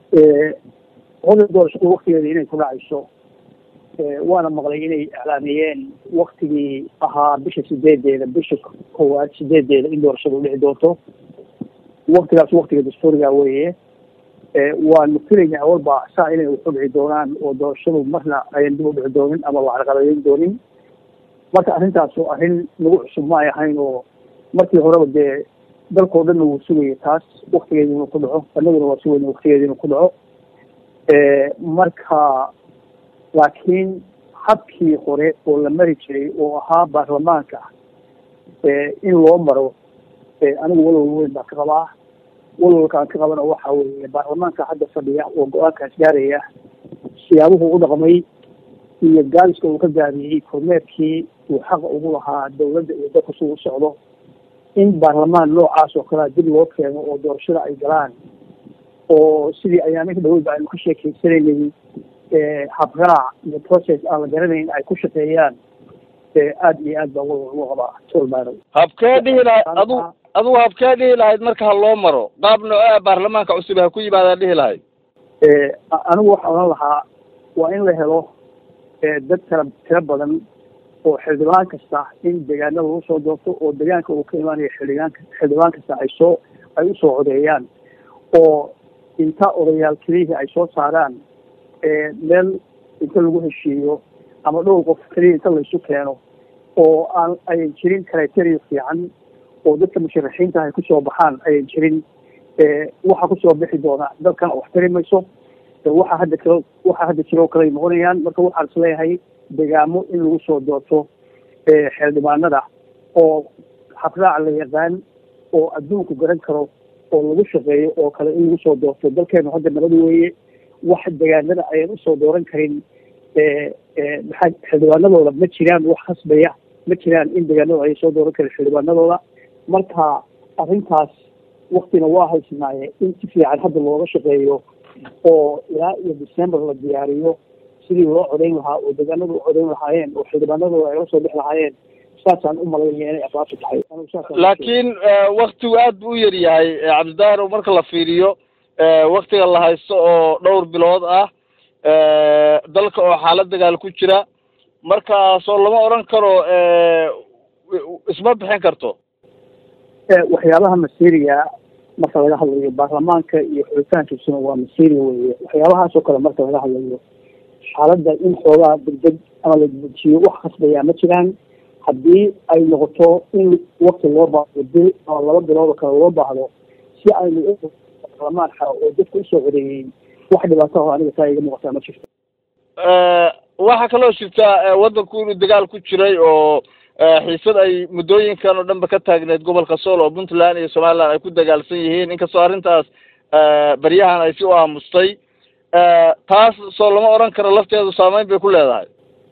hada doorashadu waktigeeda inay ku dhacayso waana maqlay inay iclaamiyeen waktigii ahaa bisha sideedeeda bisha koowaad sideedeeda in doorashadu dhici doonto waktigaas waktiga dastuuriga weeye waanu filaynaa awalba saa inay uxu dhici doonaan oo doorashadu marna ayan dib u dhici doonin ama la carqaladeyn doonin marka arrintaas oo arrin nagu cusub ma ay ahayn oo markii horeba dee dalkao dhanna wuu sugaya taas waktigeedi inuu ku dhaco annaguna waa sugayna waktigeedi inuu ku dhaco marka laakiin habkii hore oo la mari jiray oo ahaa baarlamaanka in loo maro anigu walwal weyn baan ka qabaa walwalkaan ka qabana waxa weeye baarlamaanka hadda fadhiya oo go-aankaas gaaraya siyaabuhu u dhaqmay iyo gaaliska uu ka gaariyey kormeerkii uu xaqa ugu lahaa dawladda iyo dalka suu u socdo in baarlamaan noocaas oo kalea dib loo keeno oo doorashada ay galaan oo sidii ayaamihii dhaweyba aynu ka sheekeysanaynay habraac iyo process aan la garanayn ay ku shaqeeyaan aada iyo aad baa walwal ugu qabaa tolmaaro habkee dhihi lahayd adu adugu habkee dhihi lahayd marka ha loo maro qaab nooce baarlamaanka cusub ha ku yimaadaan dhihi lahayd anigu waxaa odhan lahaa waa in la helo dad tira tiro badan oo xildhibaan kasta in deegaanada lagu soo doorto oo deegaanka uu ka imaanayo xildhibaanka xildhibaan kasta ay soo ay usoo codeeyaan oo inta odayaal keliyihii ay soo saaraan meel inta lagu heshiiyo ama dhowr qof keliya inta laysu keeno oo aan ayan jirin criteria fiican oo dadka musharaxiinta ay kusoo baxaan ayan jirin waxa kusoo bixi doona dalkan wax tari mayso waxa hadda kalo waxa hadda jiro kale noqonayaan marka waxaan is leeyahay degaamo in lagu soo doorto xeeldhibaanada oo habraac la yaqaan oo adduunku garan karo oo lagu shaqeeyo oo kale in lagu soo doorto dalkeenu hadda nabad weeye wax degaanada ayan usoo dooran karin maxaa xildhibaanadooda ma jiraan wax khasbaya ma jiraan in degaanada ay soo dooran karin xildhibaanadooda marka arrintaas waktina waa haysanaaye in si fiican hadda looga shaqeeyo oo ilaa iyo december la diyaariyo sidii loo codayn lahaa oo degaanadu u codayn lahaayeen oo xildhibaanadooda ay la soo bixi lahaayeen saasaan u malaynaya inay abaabtu tahay laakiin waktigu aad bu u yar yahay cabdidaahir marka la fiiriyo waktiga la haysto oo dhowr bilood ah dalka oo xaalad dagaal ku jira markaasoo lama odhan karo isma bixin karto waxyaabaha masiiriga marka laga hadlayo baarlamaanka iyo xulitaankiisuna waa masiiri weye waxyaabahaasoo kale marka laga hadlayo xaaladda in xoogaa degdeg ama la dejiyo wax khasbayaa ma jiraan haddii ay noqoto in wakti loo baahdo bil ama laba bilood oo kale loo baahdo si aynu baarlamaan xaro oo dadka usoo codeeyey wax dhibaato oo aniga taa iga muuqataa ma jirto waxaa kaloo jirta waddanku inuu dagaal ku jiray oo xiisad ay muddooyinkan oo dhanba ka taagneed gobolka sool oo puntland iyo somaliland ay ku dagaalsan yihiin inkastoo arrintaas baryahan ay si u aamustay taas soo lama odhan karo lafteedu saameyn bay ku leedahay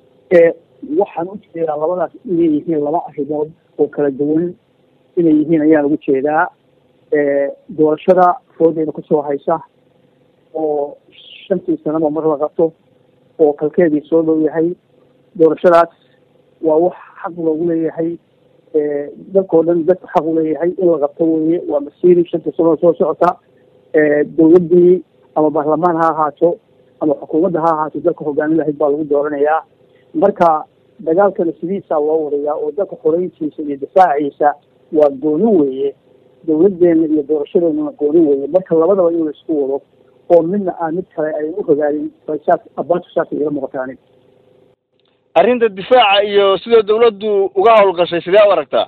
waxaan u jeedaa labadaas inay yihiin laba arrimood oo kala duwan inay yihiin ayaan ugu jeedaa doorashada foodeyna kusoo haysa oo shantii sanaba mar la qabto oo kalkeedii soo dhow yahay doorashadaas waa wax xaq loogu leeyahay dalkao dhan dadka xaq u leeyahay in la qabto weye waa masiiri shantii sanoo soo socota dawladdii ama baarlamaan ha ahaato ama xukuumadda ha ahaato dalka hogaamin lahayd baa lagu dooranayaa marka dagaalkana sidiisaa loo wadayaa oo dalka xoreyntiisa iyo difaaciisa waa gooni weeye dawladdeena iyo doorashadeennana gooni weeye marka labadaba in la isku wado oo midna aan mid kale ayan u hogaanin saas abaatu saas igala muuqataani arrinta difaaca iyo sida dawladdu uga hawlgashay sidee u aragtaa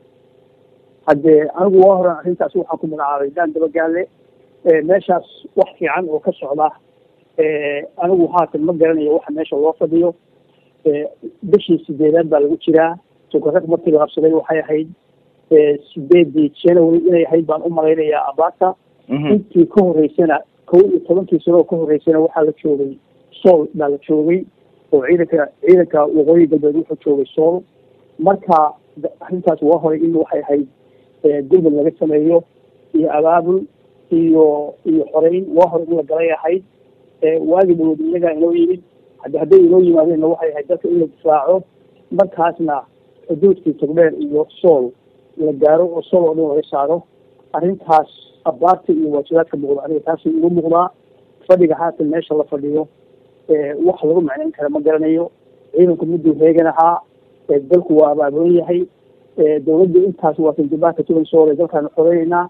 haddee anigu waa horan arrintaas waxaan ku magacaabay daan dabagaale meeshaas wax fiican oo ka socda anigu haatan ma garanayo waxa meesha loo fadhiyo bishii sideedaad baa lagu jiraa tukarag markii la qabsaday waxay ahayd sideedii january inay ahayd baan u malaynayaa abaata intii ka horeysana kow iyo tobankii sanoo ka horeysana waxaa la joogay sool baa la joogay oo ciidanka ciidanka waqooyi galbeed wuxuu joogay sool marka arrintaas waa horay in waxay ahayd gurmud laga sameeyo iyo abaabul iyo iyo xoreyn waa hore in la galay ahayd waagi dhawood iyagaa inoo yimid haddi hadday inoo yimaadeenna waxay ahayd dalka in la difaaco markaasna xuduudkii togdheer iyo sool la gaaro oo sool oo dhan laga saaro arrintaas abaarta iyo waajibaadka muuqda aniga taasi igu muuqdaa fadhiga haatan meesha la fadhiyo wax lagu macnayn kara ma garanayo ciidanku miduu heegan ahaa dalku waa abaaboon yahay dawladda intaas waa tanjubaanka tuban soole dalkaanu xoreynaa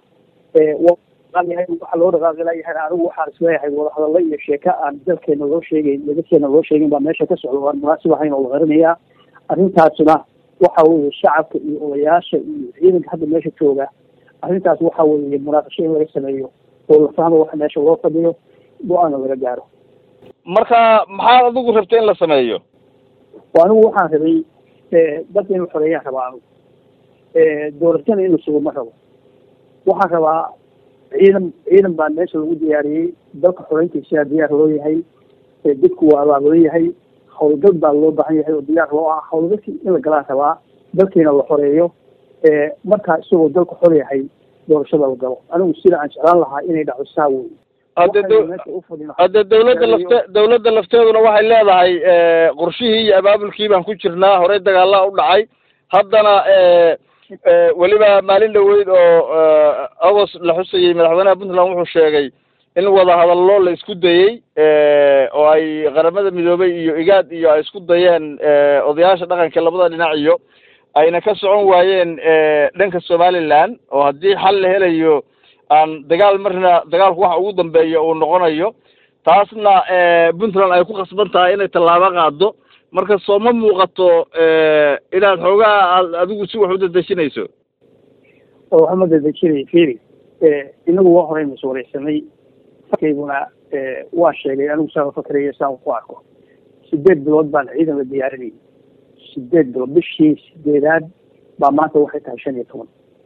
waxa loo dhaqaaqi layahay anigu waxaan isleeyahay wadahadallo iyo sheeka aan dalkeena loo sheegeyn dadkeena loo sheegin baa meesha ka socda waan munaasib ahayn oo la qarinayaa arrintaasna waxa weeye shacabka iyo odayaasha iyo ciidanka hadda meesha jooga arrintaas waxa weeye munaaqasho in laga sameeyo oo la fahmo waxa meesha loo fadhiyo go-aana laga gaaro marka maxaad adigu rabtay in la sameeyo anigu waxaan rabay dadka in la xoreeyaan rabaa anigu doorashana in la sugo ma rabo waxaan rabaa ciidan ciidan baa meesha lagu diyaariyey dalka xoreyntiisa diyaar loo yahay dadku waa abaabulan yahay howlgal baa loo baahan yahay oo diyaar loo ah howlgalkii in la galaan rabaa dalkiina la xoreeyo markaa isagoo dalka xor yahay doorashada la galo anigu sida aan jeclaan lahaa inay dhacdo saa wey hadde hadde dawladda lafte dawladda lafteeduna waxay leedahay qorshihii iyo abaabulkii baan ku jirnaa horey dagaalaa u dhacay haddana weliba maalin dhaweyd oo agost la xusayey madaxweynaha puntland wuxuu sheegay in wadahadallo la isku dayey oo ay qaramada midoobay iyo igaad iyo ay isku dayeen odayaasha dhaqanka labada dhinac iyo ayna ka socon waayeen dhanka somaliland oo haddii xal la helayo aan dagaal marna dagaalku waxa ugu dambeeya uu noqonayo taasna puntland ay ku khasban tahay inay tallaabo qaado marka soo ma muuqato inaad xoogaa aad adigu si wax u dadejinayso oo waxma dadejinay firi inagu waa horey masuuleysanay farkayguna waa sheegay anigu saa fakraya saan ku arko sideed bilood baan ciidan la diyaarinayay sideed bilood bishii sideedaad baa maanta waxay tahay shan iyo toban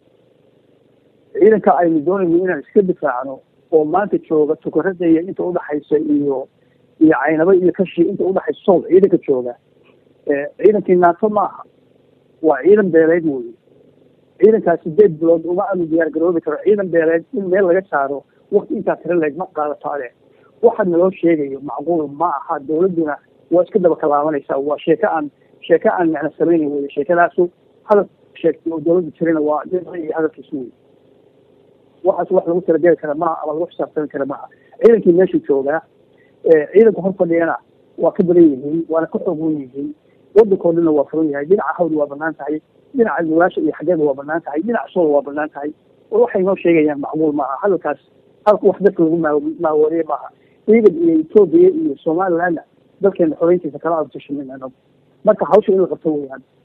ciidanka aynu doonayno inaan iska difaacno oo maanta jooga tukarada iyo inta udhaxaysa iyo iyo caynaba iyo kashi inta udhaxaysa sool ciidanka jooga ciidankii naato ma aha waa ciidan beeleed wey ciidankaas sideed bilood uma aanu diyaar garoobi karo ciidan beeleed in meel laga saaro wakti intaa tira leeg ma qaadato ade waxa naloo sheegayo macquul ma aha dawladduna waa iska daba kalaabanaysaa waa sheeko aan sheeko aan macna samaynayn wey sheekadaasu hadal sheegtay oo dawladda jirana waa iyo hadalkiisu wey waxaas wax lagu talageli kara maaha ama lagu xisaabtami kara maaha ciidankii meesha joogaa ciidanka hor fadhiyana waa ka badan yihiin waana ka xoog wen yihiin wadankoo dhanna waa furan yahay dhinaca hawda waa banaan tahay dhinaca nugaasha iyo xageeda waa banaan tahay dhinaca soola waa banaan tahay waxay noo sheegayaan macquul maaha hadalkaas halka wax dadka lagu maa maawareeye maaha ciidan iyo etoobiya iyo somalilandna dalkeena xoreyntiisa kala abtushamin anagu marka hawsha in la qabto weyaan